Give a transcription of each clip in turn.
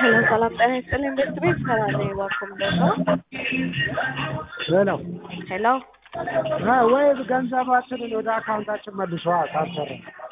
ሄሎ ሰላም ጤና ይስጥልኝ ምርት ቤት ሰላም ነኝ እባክዎ ምንድን ነው? ሄሎ ሄሎ አ ወይ ገንዘባችንን ወደ አካውንታችን መልሷ ታሰረ።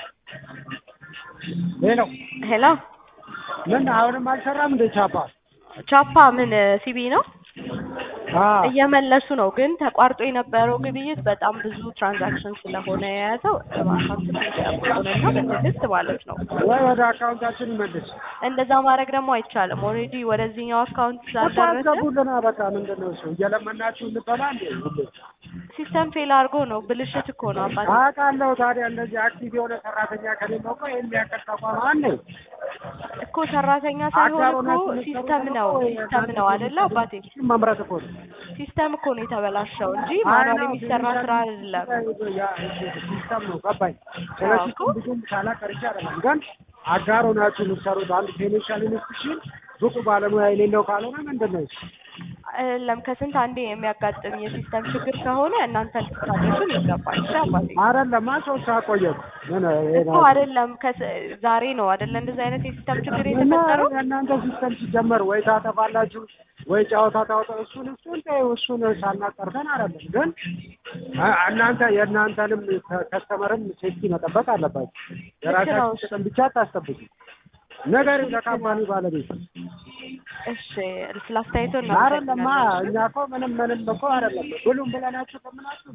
ሄሎ ሄሎ ምን አሁንም አልሰራም እንደ ቻፓ? ቻፓ ምን ሲቢ ነው አ እየመለሱ ነው፣ ግን ተቋርጦ የነበረው ግብይት በጣም ብዙ ትራንዛክሽን ስለሆነ የያዘው እባካችሁ ትንሽ ጠብቁንና በትዕግስት ማለት ነው። ወይ ወደ አካውንታችን መልስ እንደዛ ማድረግ ደግሞ አይቻልም። ኦልሬዲ ወደዚህኛው አካውንት እኮ ስላልደረሰ አስገቡልና በቃ ምንድን ነው እሱ እየለመናችሁ እንበላ እንዴ ሁሌ ሲስተም ፌል አድርጎ ነው። ብልሽት እኮ ነው አባቴ። አውቃለሁ። ታዲያ እንደዚህ አክቲቭ የሆነ ሰራተኛ ከሌለው እኮ የሚያቀል ተቋም አለ እኮ ሰራተኛ ሳይሆን እኮ አጋሮናችሁ ሲስተም ነው ሲስተም ነው አይደለ አባቴ? መምረት እኮ ነው። ሲስተም እኮ ነው የተበላሸው እንጂ ማኑዋል የሚሰራ ስራ አይደለም። ሲስተም ነው ገባኝ። ስለ አዎ እኮ። ሲስተም ብዙም ሳላቀርቼ አይደለም፣ ግን አጋሮ ናችሁ የምትሰሩት አንድ ፋይናንሻል ኢንስቲትዩሽን ብቁ ባለሙያ የሌለው ካልሆነ ምንድን ነው እሱ? አይደለም ከስንት አንዴ የሚያጋጥም የሲስተም ችግር ከሆነ እናንተ ልትታገሱን ይገባል። እሺ አባቴ አይደለም ሶስት ሰዓት ቆየሁ። ምን ይሄ እኮ ነው? አይደለም ከስ- ዛሬ ነው አይደለ እንደዚህ አይነት የሲስተም ችግር እና የተፈጠረው። የእናንተ ሲስተም ሲጀመር ወይ ታጠፋላችሁ ወይ ጨዋታ ታወጣ እሱን እሱን ተይው፣ እሱን ሳናቀርተን አይደለም ግን አ- እናንተ የእናንተንም ከስተመርም ሴፍቲ መጠበቅ አለባችሁ። የራሳችሁ እሺ። ጥቅም ብቻ አታስጠብቁ። ነገር ለካምፓኒ ባለቤት እሺ ስለ አስተያየቶ አይደለማ። እኛ እኮ ምንም ምንም እኮ አይደለም ብሉም ብለናችሁ ከምናችሁ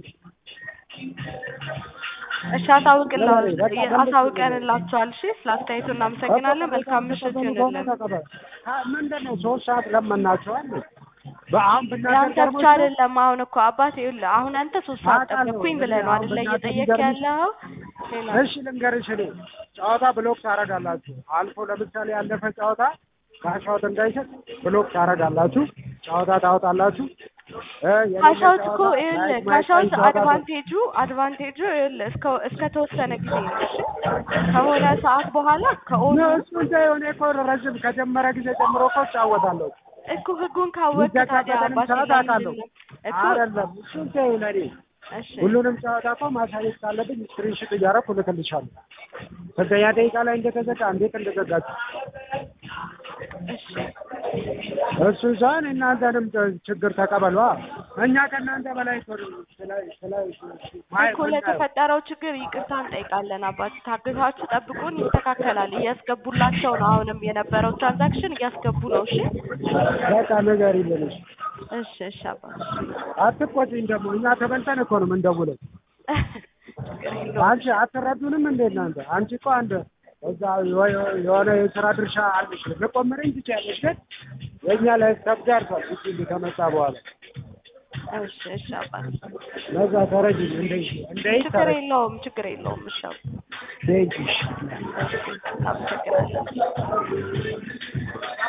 እሺ አሳውቅላ በቃ በልክ- አሳውቀንላችኋል። እሺ ስለ አስተያየቶ እናመሰግናለን። መልካም ምሽት ይሁንልን። ምንድን ነው ሶስት ሰዓት ለመናችኋል። በአሁን ብናገር ያንተ ብቻ ገርሞሽ ነው? አይደለም። አሁን እኮ አባቴ ይኸውልህ፣ አሁን አንተ ሶስት ሰዓት አውቃለሁ። ጠበቅኩኝ ብለህ ነው አሁን አይደለ በእናትህ እየጠየቅ ቢገርምሽ- ያለኸው? ሌላ እሺ ልንገርሽ፣ እኔ ጨዋታ ብሎክ ታደርጋላችሁ። አልፎ ለምሳሌ ያለፈ ጨዋታ ካሻውት እንዳይሰጥ ብሎክ ታደርጋላችሁ። ጨዋታ ታወጣላችሁ። እ የሌለ ካሻውት እኮ ጨዋታ ይኸውልህ ማየት ማየት ካሻውት ጨዋታ አድቫንቴጁ አድቫንቴጁ ይኸውልህ እስከ እስከ ተወሰነ ጊዜ ነው። እሺ ከሆነ ሰዓት በኋላ ከኦኑ ነው እሱ እንደ የሆነ እኮ ረዥም ከጀመረ ጊዜ ጀምሮ እኮ እጫወታለሁ። እኮ ህጉን ካወቅህ ታዲያ የሚዘጋበትንም አባቴ ሰዓት አውቃለሁ። ለምንድን ነው እኮ አይደለም እሱ እንደ ለኔ እሺ ሁሉንም ጨዋታ እኮ ማሳየት ካለብኝ ስክሪንሾት እያደረኩ እልክልሻለሁ። ስንተኛ ደቂቃ ላይ እንደተዘጋ እንዴት እንደዘጋችሁ እሺ እሱ ሳይሆን እናንተንም ችግር ተቀበሏ። እኛ ከእናንተ በላይ እኮ ነው ስለ- ስለ- ማየት እኮ ምናየው። ለተፈጠረው ችግር ይቅርታ እንጠይቃለን አባት። ታግዛችሁ ጠብቁን፣ ይስተካከላል። እያስገቡላቸው ነው። አሁንም የነበረው ትራንዛክሽን እያስገቡ ነው። እሺ በቃ ነገር ይልንሽ እሺ እሺ አባት አትቆጪኝ። ደግሞ እኛ ተበልተን እኮ ነው የምንደውለው። ችግር የለውም። አንቺ አትረዱንም እንዴ እናንተ? አንቺ እኮ አንድ እዛ የሆ- የሆነ የስራ ድርሻ አለሽ ልቆምረኝ ትችያለሽ፣ ግን የእኛ ላይ ተብዳርቷል። ጊዜ ከመጣ በኋላ እሺ እሺ አባት ለዛ ተረጅ እንደ እንደ ችግር የለውም ችግር የለውም። እሺ አባት ደጅሽ እሺ አመሰግናለሁ።